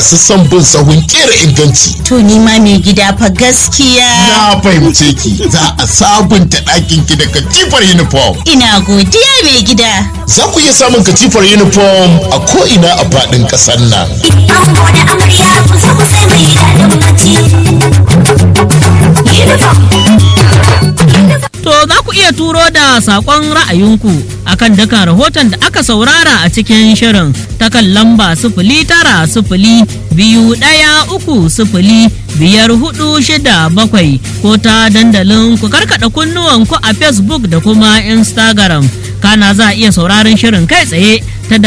su san bin sahun kera inganci. To ni ma mai gida fa gaskiya. Na fahimce ki za a sabunta ɗakin ki da katifar uniform. Ina godiya mai gida. Za ku iya samun katifar uniform a ko'ina a faɗin ƙasar nan. Ango da amarya ku zo ku sai mai daɗin bacci. Uniform. To za ku iya turo da saƙon ra'ayinku akan dukan rahoton da aka saurara a cikin shirin ta kan lamba sifili tara sifili biyu ɗaya uku sifili biyar hudu shida bakwai ko ta dandalin ku karkaɗa kunnuwanku a Facebook da kuma Instagram. Kana za a iya sauraron shirin kai tsaye ta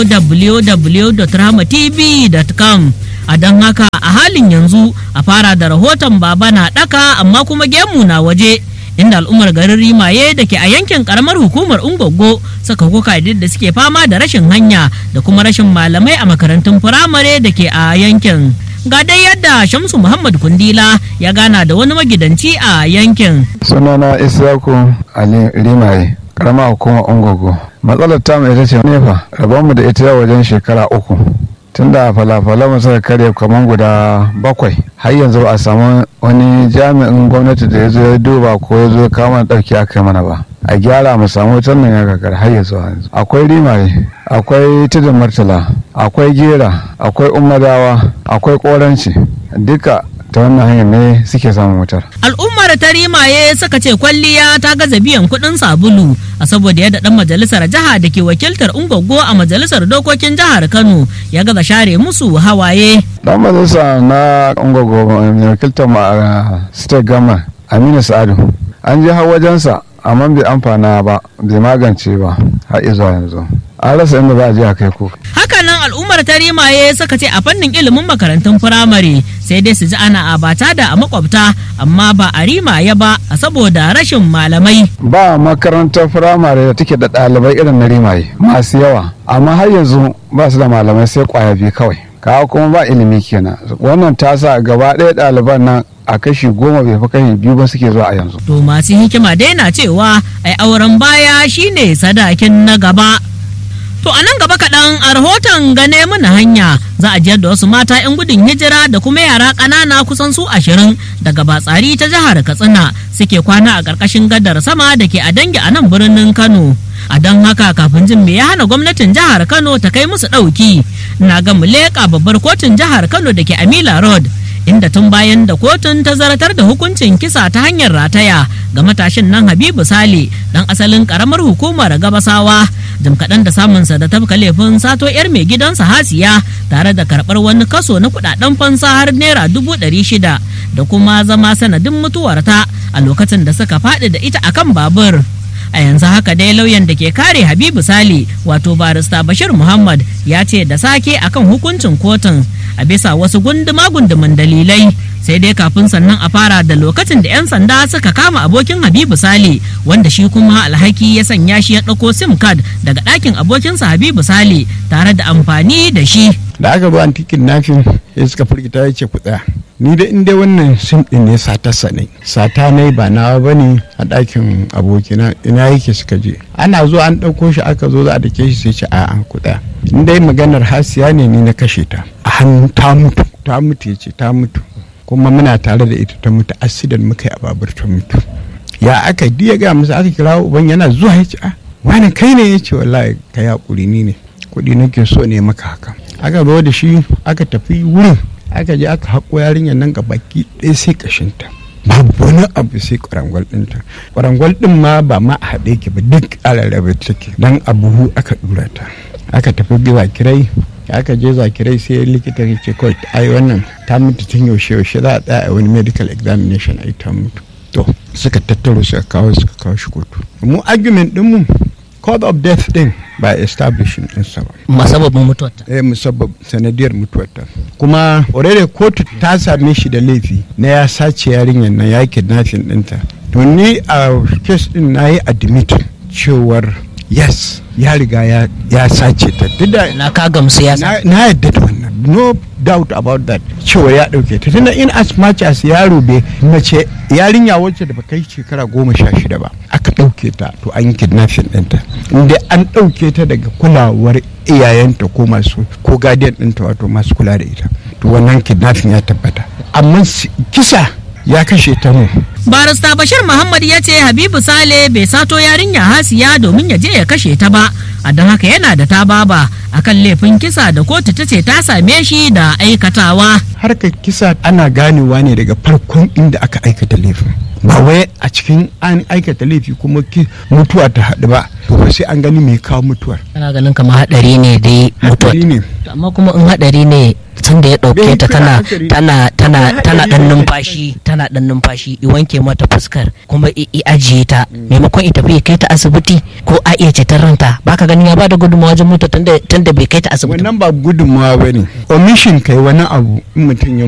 www.rahmatv.com. a don haka a halin yanzu a fara da rahoton baba na ɗaka amma kuma gemu na waje inda al'ummar garin rimaye da ke a yankin karamar hukumar ungogo suka kuka da suke fama da rashin hanya da kuma rashin malamai a makarantun firamare da ke a yankin ga dai yadda shamsu muhammad kundila ya gana da wani magidanci a yankin sunana isyaku ali rimaye karama hukumar ungogo matsalar ta mai ita ce nefa rabonmu da ita wajen shekara uku tunda falafala suka karya kamar guda bakwai har yanzu ba a samu wani jami'in gwamnati da ya zo ya duba ko ya zo kama ɗauki a kai mana ba a gyara mu samu wutar nan ya kakar har yanzu yanzu akwai rimare akwai tudun martala akwai gera akwai umadawa akwai koranci duka ta wannan hanyar ne suke samun wutar al'ummar ta rimaye suka ce kwalliya ta gaza biyan kuɗin sabulu a saboda yadda dan majalisar jiha da ke wakiltar ungogo a majalisar dokokin jihar kano ya gaza share musu hawaye dan majalisa na ungogo mai wakiltar ma a state gama aminu sa'adu an je har wajensa amma bai amfana ba bai magance ba har izuwa yanzu an rasa inda za a je a kai kuka hakanan al'ummar ta rimaye suka ce a fannin ilimin makarantun firamare sai dai su ji ana abata da a makwabta amma ba a rimaye ba a saboda rashin malamai ba makarantar firamare da take da ɗalibai irin na rimaye masu yawa amma har yanzu ba su da malamai sai kwaya biyu kawai kawo kuma ba ilimi kenan wannan ta sa gaba ɗaya ɗaliban nan a kashi goma bai fi kashi biyu ba suke zuwa a yanzu to masu hikima dai na cewa ai auren baya shine sadakin na gaba To a nan gaba kaɗan a rahoton gane mana hanya za a jiyar da wasu mata 'yan gudun hijira da kuma yara ƙanana kusan su ashirin daga batsari ta jihar Katsina suke kwana a ƙarƙashin gadar sama da ke a dangi a nan birnin Kano. A don haka kafin jin me ya hana gwamnatin jihar Kano ta kai musu ɗauki na ga mu leƙa babbar kotun jihar Kano da ke Amila Road. inda tun bayan da kotun ta zartar da hukuncin kisa ta hanyar rataya ga matashin nan habibu sale dan asalin karamar hukumar gabasawa jim kaɗan da samunsa da tafka laifin sato yar mai gidansa hasiya tare da karɓar wani kaso na kuɗaɗen fansa har naira dubu ɗari shida da kuma zama sanadin mutuwarta a lokacin da suka faɗi da ita akan babur a yanzu haka dai lauyan da ke kare habibu sale wato barista bashir muhammad ya ce da sake akan hukuncin kotun a bisa wasu gunduma gunduman dalilai sai dai kafin sannan a fara da lokacin da 'yan sanda suka kama abokin habibu sale wanda shi kuma alhaki ya sanya shi ya ɗauko sim card daga ɗakin abokinsa habibu sale tare da amfani da shi da aka ba antikin nafin ya suka firgita ya ce ku tsaya ni da inda wannan sim din ne satarsa ne sata ne ba nawa ba ne a ɗakin abokina ina yake suka je ana zo an ɗauko shi aka zo za a dake shi sai ce a an ku tsaya in dai maganar hasiya ne ni na kashe ta a hannu ta mutu ta mutu ya ce ta mutu kuma muna tare da ita ta mutu asidan muka yi a babur ta mutu ya aka diya ga musu aka kira uban yana zuwa ya ce a wani kai ne ya ce wallahi ka ya ni ne kuɗi nake so ne maka haka aka zo da shi aka tafi wurin aka je aka haƙo yarinyar nan ga baki ɗaya sai ƙashinta babu wani abu sai ƙwarangwal ɗinta ƙwarangwal ɗin ma ba ma a haɗe ki ba duk alarrabe take dan a buhu aka ɗura ta aka tafi zakirai aka je zakirai sai likita ya ce kawai ai wannan ta mutu tun yaushe yaushe za a tsaya a wani medical examination ai ta mutu to suka tattaro suka kawo suka kawo shi kotu mu argument ɗinmu cause of death din ba establishing ɗinsa ba masababin mutuwarta eh musabbab sanadiyar mutuwarta kuma already kotu ta same shi da laifi na ya sace yarinyar nan ya kidnapping ɗinta to ni a case din na yi admit cewar yes ya riga ya, ya sace ta duk da na ka gamsu ya sa na na yadda da wannan no doubt about that cewa ya dauke ta tunda in as much as yaro bai mace yarinya wacce da ba kai shekara goma sha shida ba aka dauke ta to an yi kidnapping ɗinta inda an dauke ta daga kulawar iyayenta ko masu ko guardian ɗinta wato masu kula da ita to wannan kidnapping ya tabbata amma si- kisa ya kashe ta ne barista bashir muhammad ya ce habibu sale bai sato yarinya hasiya domin ya je ya kashe ta ba a don haka yana da tababa akan laifin kisa da kotu ta ce ta same shi da aikatawa harkar kisa ana ganewa ne daga farkon inda aka aikata laifin ba wai a cikin an aikata laifi kuma ki- mutuwa ta haɗu ba to fa sai an gani mai kawo mutuwar kana ganin kamar hadari ne dai mutuwa Haɗari ne amma kuma in hadari ne tun da ya dauke Bai ta kira tana hankali. tana tana tana Haɗari dan ne. numfashi tana dan numfashi i wanke mata fuskar kuma i i ajiye ta maimakon ita bai kai ta asibiti ko a iya ceton ranta baka ganin ya bada gudunmawa wajen mutu tunda tunda bai kai ta asibiti ba. wannan ba gudunmawa ba ne omission kai wani abu in mutum ya